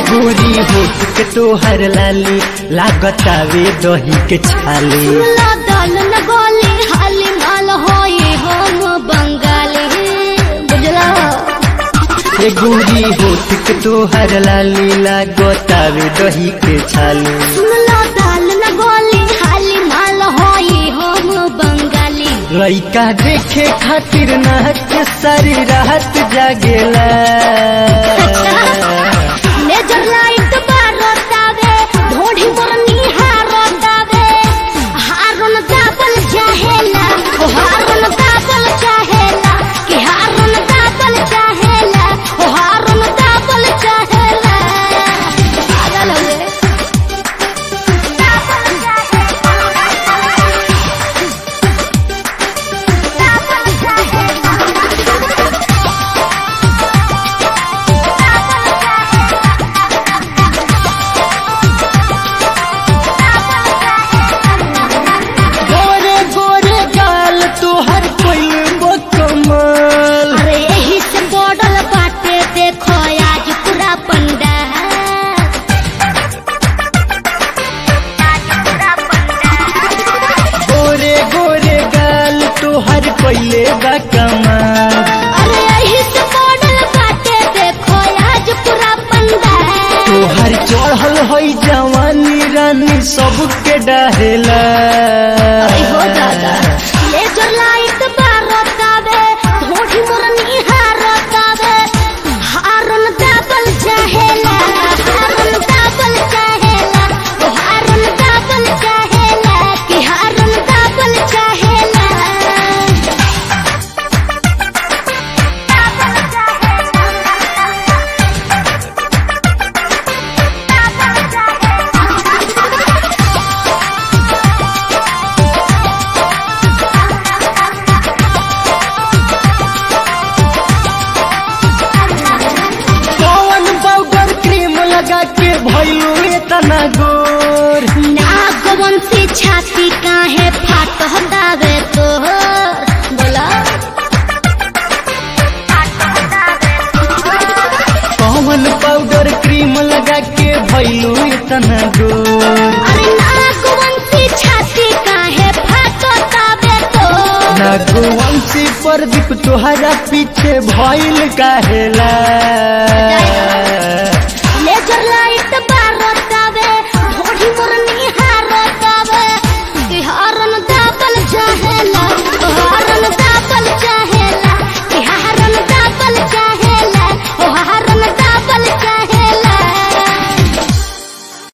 गोरी होठ के तोहर लाली लागतावे दही के छाली सुनला दल न गोली हाली माल होई हम बंगाली बुझला ए गोरी होठ के तोहर लाली लागतावे दही के छाली सुनला दल न गोली हाली माल होई हम बंगाली लइका देखे खातिर नाच सारी रात जागेला लेजर लाइट बारतावे ढोढ़ी मोर निहारतावे हारन दाबल चाहेला ओ हारन दाबल चाहेला कि हारन दाबल चाहेला ओ हारन दाबल चाहेला पागल हुए दाबल गोरे गोरे गाल तोहर कोई कमाल अरे यही से बॉडल बाटे देखो आज पूरा पंडा गोरे गोरे गाल तोहर कोइले बा कमाल अरे यही से बॉडल बाटे देखो आज पूरा पंडा तोहर चढ़ल है जवानी रानी सबके डहेला अरे हो दादा लेजर लाइट बारतावे ढोढ़ी मोर निहारतावे हारन दाबल चाहेला हारन दाबल चाहेला ओ हारन दाबल चाहेला कि हारन दाबल चाहेला कौन पाउडर क्रीम लगा के भइलू इतना गोर नागवंशी छाती काहे फाट हटावे तो बोला कौन पाउडर क्रीम लगा के भइलू इतना गोर अरे नागवंशी छाती काहे फाट हटावे तो नागवंशी प्रदीप तोहरा पीछे भइल काहेला